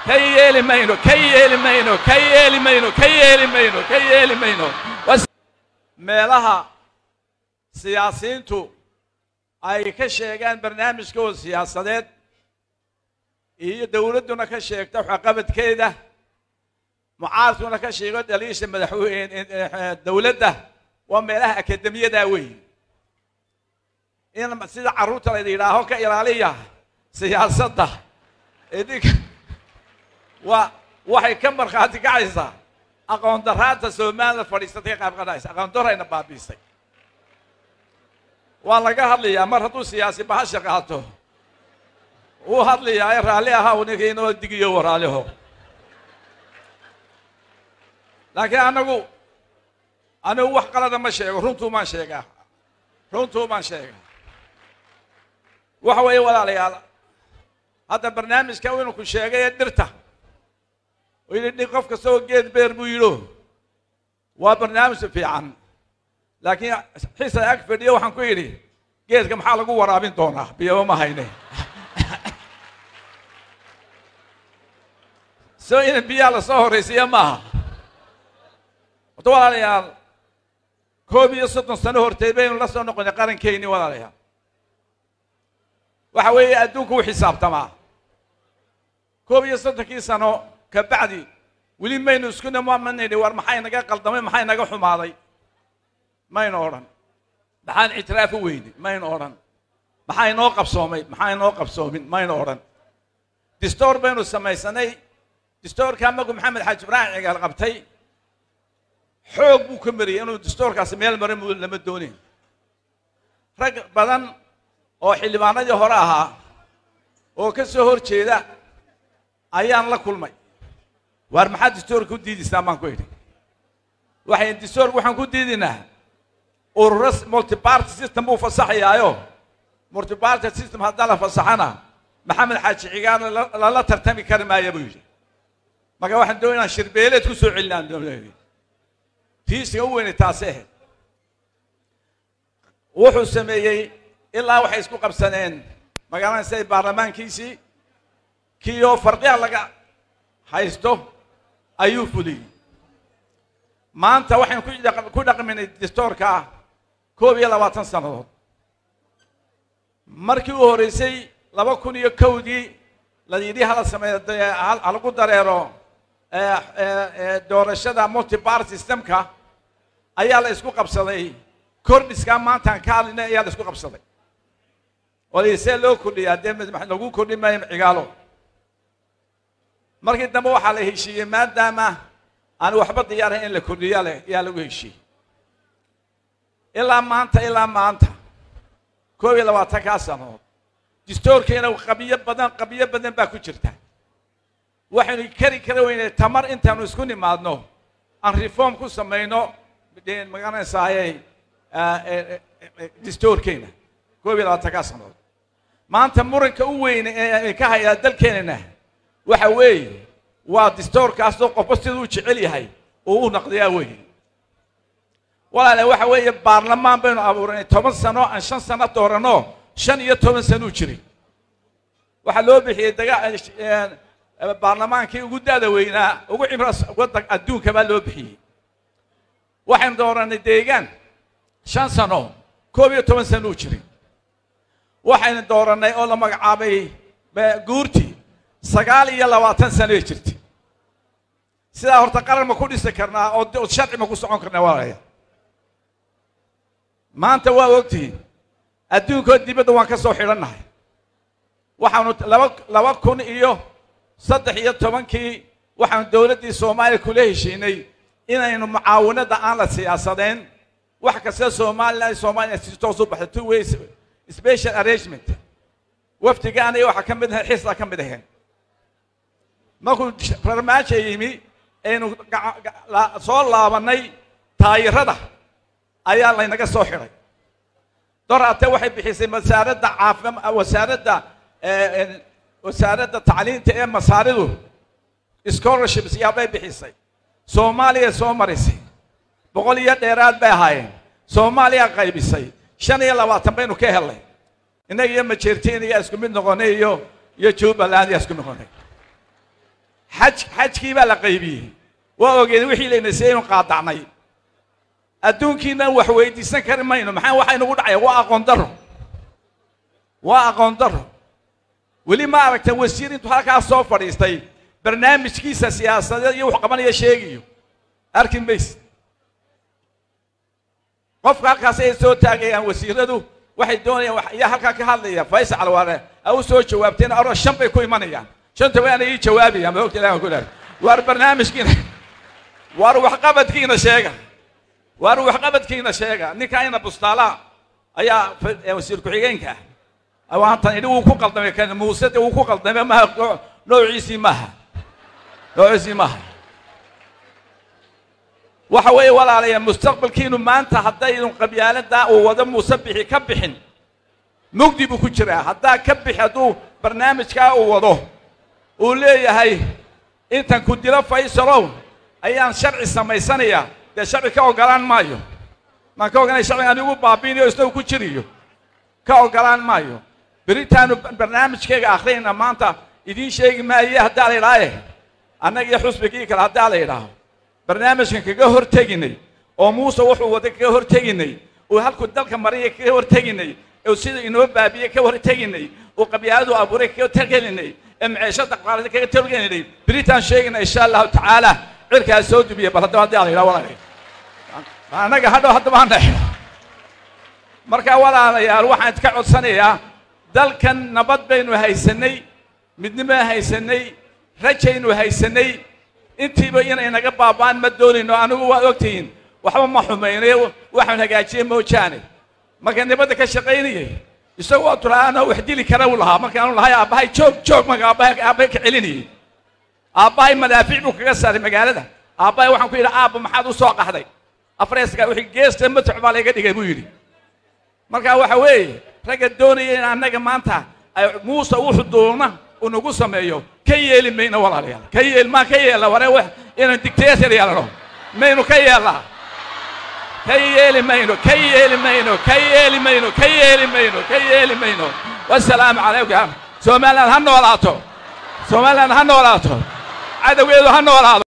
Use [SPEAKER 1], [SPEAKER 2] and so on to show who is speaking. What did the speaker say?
[SPEAKER 1] ka yeeli mayno ka yeeli mayno ka yeeli mayno ka yeeli mayno ka yeeli mayno Was- meelaha siyaasiyiintu ay ka sheegaan barnaamijkooda siyaasadeed iyo dowladduna ka sheegto waxqabadkeeda mucaaradkuna ka sheego dhaliisha madaxweyne dowladda waa meelaha akademiyada weyn in sida carruurta la yidhaaho ka ilaaliya siyaasadda idinka waa waxay ka markhaati kacaysaa aqoon daraanta soomaalida fadhiisatay ka qayb qadhaysa aqoon darayna baabiisay waa laga hadlayaa mar hadduu siyaasi bahasha qaato wuu hadlayaa ee raalli ahaa uu ninka inoo digiyo waraaliho laakiin anagu anigu wax qalada ma sheego runtuu maan sheegaa runtuu maan sheegaa waxa weeye walaalayaal hadda barnaamijka inuu ku sheegay ee dhirta oo yidhi dhi qof kastoo geed beer buu yidho waa barnaamij fiican laakiin xisa ag fadhiyo waxaan ku yidhi geedka maxaa lagu waraabin doonaa biyaba ma hayne soo in biyaha lasoo horraysiiya maaha horta walaalayaal koob iyo soddon sano horteed baynu la soo noqonay qarankeynii walaalayaal waxa weeye adduunku u xisaabtamaa koob iyo soddonkii sano ka bacdi weli maynu isku nimamanayni war maxay naga qaldamay maxay naga xumaaday maynu odhan maxaan ictiraaf u weyni maynu odhan maxaa inoo qabsoomay maxaa inoo qabsoomin maynu odhan distoor baynu samaysanay distoorkaa magu maxamed xaaji ibraahim cigaal qabtay xoog buu ka mariyay inuu distoorkaasi meel marin mu lama doonin rag badan oo xildhibaanadii hore ahaa oo ka soo hor jeeda ayaan la kulmay waar maxaad distoorka u diidaysaan baan ku idhi waxay distoorka waxaan ku diidinaa ururo multiparty system buu fasaxayaayo multiparty system haddaan la fasaxana maxamed xaaji cigaarna lala tartami kari maaya buu yidhi marka waxaan doon inaan shirbeeleed ku soo celinaan doonayay fiisiga u weynay taasi ahayd wuxuu sameeyey ilaa waxay isku qabsaneen magaalada siday baarlamaankiisii kiioo farqiya laga haysto ayuu fuliyey maanta waxaynu ku dhaq- ku dhaqminay distoorka koob iyo labaatan sannadood markii u horreysay laba kun iyo kowdii la yidhi hala sameeyo dee hal- halagu dareero eh, eh, eh, doorashada multiparty systemka ayaa la isku qabsaday kordhiskaa maantaan ka hadlinay ayaa la isku qabsaday oo see loo kordhiyaa dee madax lagu kordhin maayo cigaalo markii dambe waxaa la heshiiyey maadaama aan waxba diyaarayn in la kordhiya leh ayaa lagu heshiiyey ilaa maanta ilaa maanta koob iyo labaatankaa sanood distoorkeena qabiyo badan qabiyo badan baa ku jirta waxaynu kari kara weynay tamar intaanu isku nimaadno aan reform ku samayno dee magaranaysaayey distoorkeena koob iyo labaatankaa sanood maanta muranka u weyn ee ka hayaa dalkeenana waxa weeye waa distoorkaasoo qofba siduu u jecel yahay oo u naqdiyaa weeye walaale waxa weeye baarlamaan baynu abuuranay toban sano aan shan sano dooranno shan iyo toban sano u jiray waxaa loo bixiyey daga baarlamaankii ugu da'da weynaa ugu cimras waddan adduunka baa loo bixiyey waxaynu dooranay deegaan shan sano koob iyo toban sano u jiray waxaynu doorannay oo la magacaabay guurtii sagaal iyo labaatan sanoay jirtay sidaa horta qaran ma ku dhisi karnaa oo sharci ma ku socon karnaa walaalayaal maanta waa ogtihiin adduunkoo dibadda waan ka soo xidhannahay waxaanu laba laba kun iyo saddex iyo tobankii waxaanu dowladdii soomaaliya kula heshiinay inaynu mucaawinada aan la siyaasadeen wax kasta somalilan soomaaliya si toos u baxda two ways special arrangement wafdigaana iyo waxaa ka mid ahay xisla ka mid aheen markuu farmaajo yimi aynu soo laabannay taayirada ayaa laynaga soo xidhay doraate waxay bixisay wasaaradda caafim wasaaradda wasaaradda tacliinta ee masaaridu scholarships yaabay bixisay soomaaliya soo marisay boqol iyo dheeraad bay ahaayeen soomaaliya qaybisay shan iyo labaatan baynu ka helnay innaga iyo majeertiin iyaa isku mid noqonay iyo iyo jubbaland iyaa isku noqonay xaj xajkii baa la qaybiyey waa ogeed wixii layna siiyey inu qaadacnay adduunkiinan wax weydiisan kari mayno maxaa waxaa inagu dhacaya waa aqoon darro waa aqoon darro weli ma aragta wasiir intuu halkaa soo fadhiistay barnaamijkiisa siyaasadeed iyo wax qabanaya sheegayo arki mayse qofka halkaas ay soo taagayaan wasiiradu waxay doonayaan ayaa halkaa ka hadlaya faysal calwaane a u soo jawaabteen aro shan bay ku imanayaan shanta waana ii jawaabayaan ma ogta ilahan ku dhaar waar barnaamijkiina waar waxqabadkiina sheega waar waxqabadkiina sheega ninkaayna bustaala ayaa wasiir ku-xigeenka ah waantan idhi wuu ku qaldamay kan muuse de wuu ku qaldamay maaha noociisii maaha noociisii maaha waxa weeye walaalayaa mustaqbalkiinu maanta haddaydun qabyaaladaa uu wado muuse bixi ka bixin mugdi buu ku jiraa haddaa ka bixi hadduu barnaamijkaa uu wado uu leeyahay intan ku dilo faysalow ayaan sharci samaysanayaa dee sharci ka ogolaan maayo maan ka oganay sharciga anigu baabiinayo isna uu ku jiriyo ka ogolaan maayo beritaanu barnaamijkayga akhriyayna maanta idiin sheegi maaye haddaa la idhaaye annaga iyo xusbigii kale haddaa la idhaaho barnaamijkan kaga hor teginay oo muuse wuxuu wada kaga hor teginay uu halkuu dalka mariya kaga hor teginay oo sida inoo baabiye ka hor teginay oo qabyaaladu abuuray kaga tergelinay ee maciishada qaalada kaga tergelinay beritaan sheegayna insha allahu tacaala cirkaa soo dubiya bal haddaba haddaa la idhaha walaalayaal annaga hadhow haddaba hana markaa walaalayaal waxaan idka codsanayaa dalkan nabad baynu haysanay midnimo haysanay rajaynu haysanay intiiba inay naga baaba'aan ma doonayno anigu waad ogtihiin waxba ma xumaynayo waxaan hagaajiyey moojaane marka nabadda ka shaqaynayay isagu waa turaanoo wax dili kara uu lahaa markaanu lahay aabbahay joog joog marka aabbahay aabbahay ka celinayay aabbahay madaafiic buu kaga saaray magaalada aabbahay waxaan ku yidhi aabba maxaad u soo qaxday afreeska wixii geesta matax baa layga dhigay buu yidhi marka waxa weeye ragga doonaya in annaga maanta ay muuse wuxuu doona uu nagu sameeyo ka yeeli mayno walaalayaal ka yeel maa ka yeella ware wax inaan dictator yeelano maynu ka yeellaa ka yeeli mayno ka yeeli mayno ka yeeli mayno ka yeeli mayno ka yeeli mayno wasalaamu calaykum somaliland ha noolaato somaliland ha noolaato cadowgeedu ha noolaado